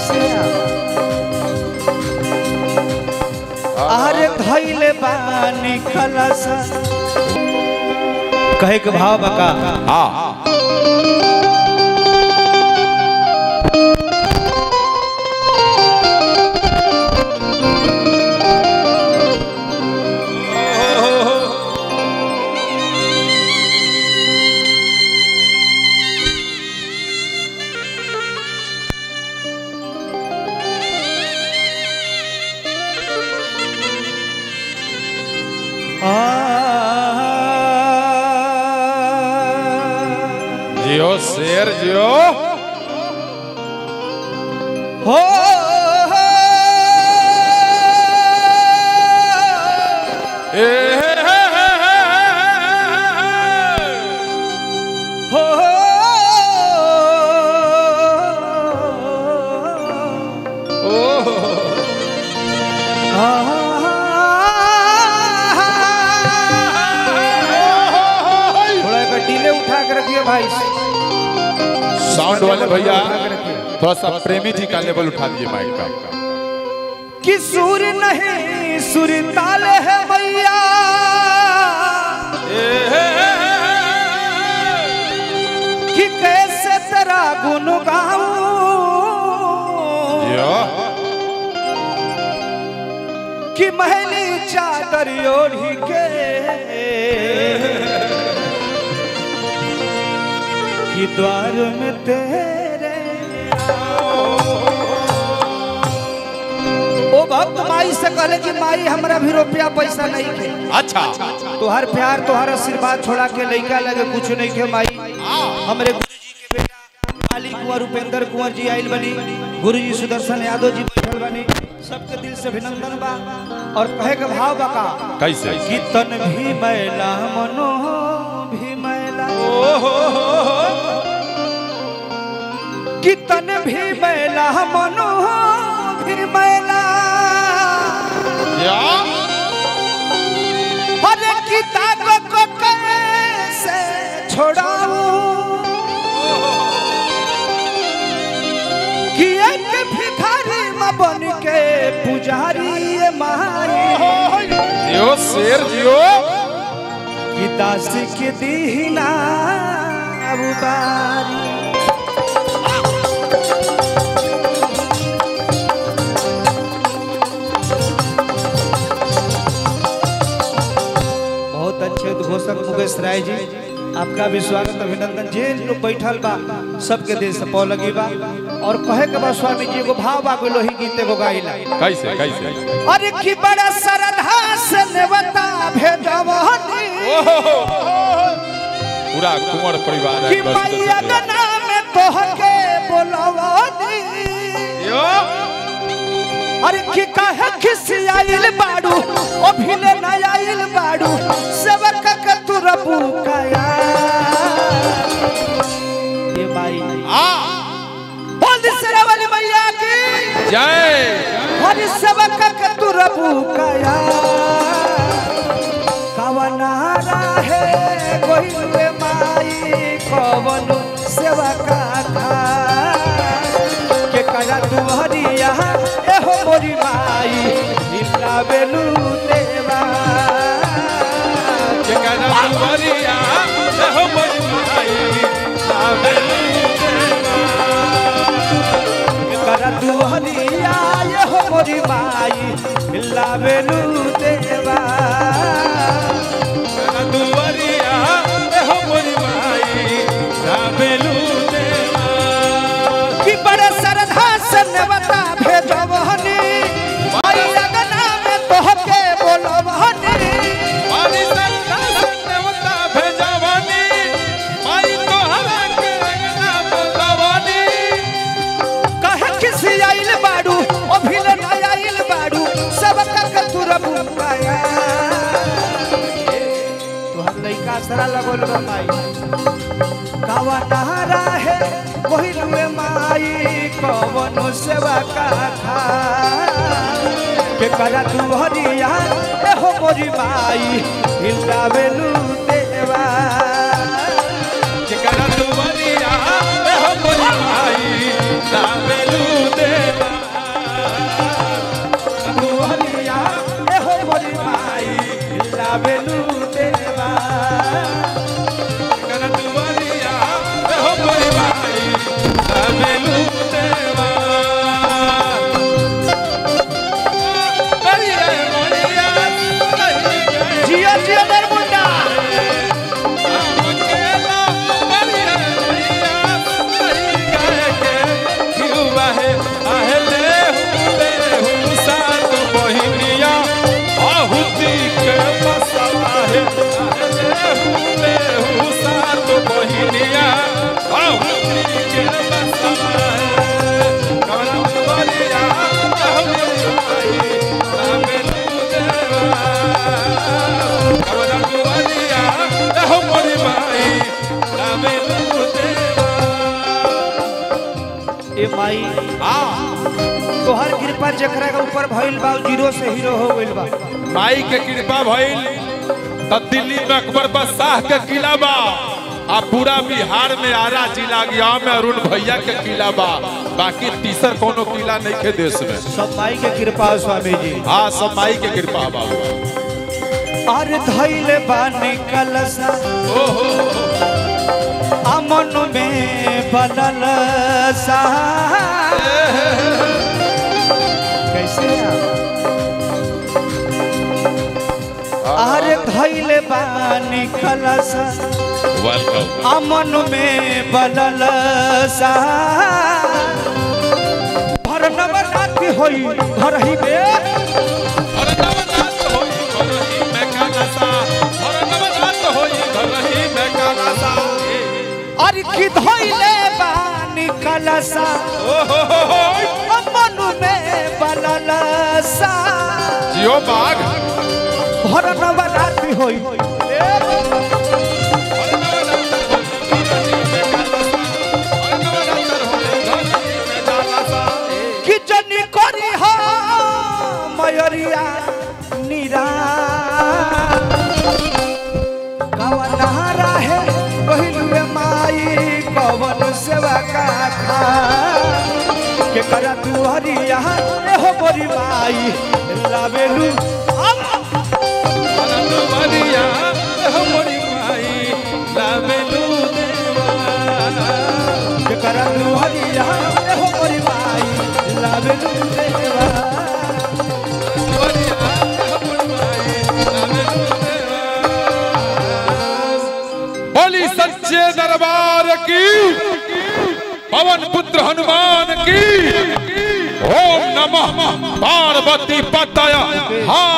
कैसे अरे धैले बानी खलस कहे के भाव बका हाँ जियो शेर जियो हो ए हे हे हे हे हे। हो थोड़ा एक डीले उठा के रखिए भाई साउंड वाले भैया उठा के रखिए। थोड़ा सा प्रेमी जी का लेवल उठा दिए माइक का कि सुर नहीं सुर ताल है भैया कि कैसे तेरा गुन गाऊं जियो कि महली चादर ओढ़ी के कि द्वार में तेरे ओ भक्त माई से कहले कि माई हमरा भी रुपया पैसा नहीं थे अच्छा तोहर प्यार तोहर आशीर्वाद छोड़ा के लइका लगे कुछ नहीं खे माई हमरे गुरुजी के बेटा काली कुंवर उपेंद्र कुंवर जी आइल बनी गुरुजी सुदर्शन यादव जी बैठल बनी सबके दिल से अभिनंदन बा और कहे के भाव बा का कैसे कि तन भी मैला मनो भी मैला कि तन भी मैला मनो भी मैला या अरे किताब को कैसे छोड़ाऊं कि एक भिखारी में बन के पुजारी ये माई जियो शेर जियो कि दास के दीना उबारी बहुत अच्छे उद्घोषक मुकेश राय जी आपका भी स्वागत अभिनंदन जे लोग बैठल बा सबके दिल से पौ लगी बा और कहे के बा स्वामी जी एगो भाव बा लोही गीत एगो गाइला कैसे कैसे अरे की बड़ा श्रद्धा से नेवता भेजवनी पूरा कुंवर परिवार कि है बस मैया बस- के नाम तोहके बोलवनी जियो अरे की कहे खिसियाइल बाड़ू ओ भिले न आइल बाड़ू सेवक के तू रबू काया ये भाई आ बोल से वाली मैया की जय हरि सेवक के तू रबू काया कवना रहे गोइले माई कवन सेवका था के करा तू हरिया एहो मोरी माई इला बेलू देवा के गाना कुंवरिया हो मोरी माई आवेलू के करा तू हरिया एहो मोरी माई इला बेलू देवा गाना कुंवरिया हो मोरी माई आवेलू देवा कि बड़े श्रद्धा से नेवता भेजवहनी माई अगना में तोहके बोलवहनी पानी संता संतवता भेजवानी माई तो हवा के गाना बोलवानी कहे किसी आइल बाड़ू ओ भिले न आइल बाड़ू सब के तू रबू पाया तोहर लइका सरा लगल बा माई कावा नहरा है वही रुए माई कवनो सेवा का था के करा तू हरिया एहो मोरी माई हिलदा बेलू देवा के गाना कुंवरिया हो मोरी माई आवेलू देवा माई हाँ तोहर कृपा जेकरा के ऊपर भइल बा उ जीरो से हीरो हो गइल बा माई के कृपा भइल त दिल्ली में अकबर बादशाह के किला बा आ पूरा बिहार में आरा जिला गया में अरुण भैया के किला बा बाकी तीसर कोनो किला नहीं के देश में सब माई के कृपा है स्वामी जी हाँ सब माई के कृपा बाबू अरे धैले बानी कलसा ओहो अमन में बनल सा कैसे अरे धैले बानी कलसा वेलकम अमन में बनल सा भर नवरात्रि होई घर ही में अरे नवरात होई घरही में कालासा अरे नवरात होई घरही में कालासा अरे की धैले बानी कलसा ओहो हो हो अमन में बनल सा जियो बाघ भर नवरात्रि होई अरे नवरात होई घरही में कालासा अरे नवरात होई घरही में कालासा कि जनी करी हो मयरिया निरा कवन है पहिलुए माई कवन सेवा का खा के करा तू हरिया हो मोरी माई लावेलू अनंत बलिया हमरी माई लावेलू देवा के करा तू हरिया हो मोरी माई लावेलू देवा बलिया हमरी माई लावेलू देवा बोली सच्चे दरबार की पवन पुत्र हनुमान की ओम नमः पार्वती पतय हा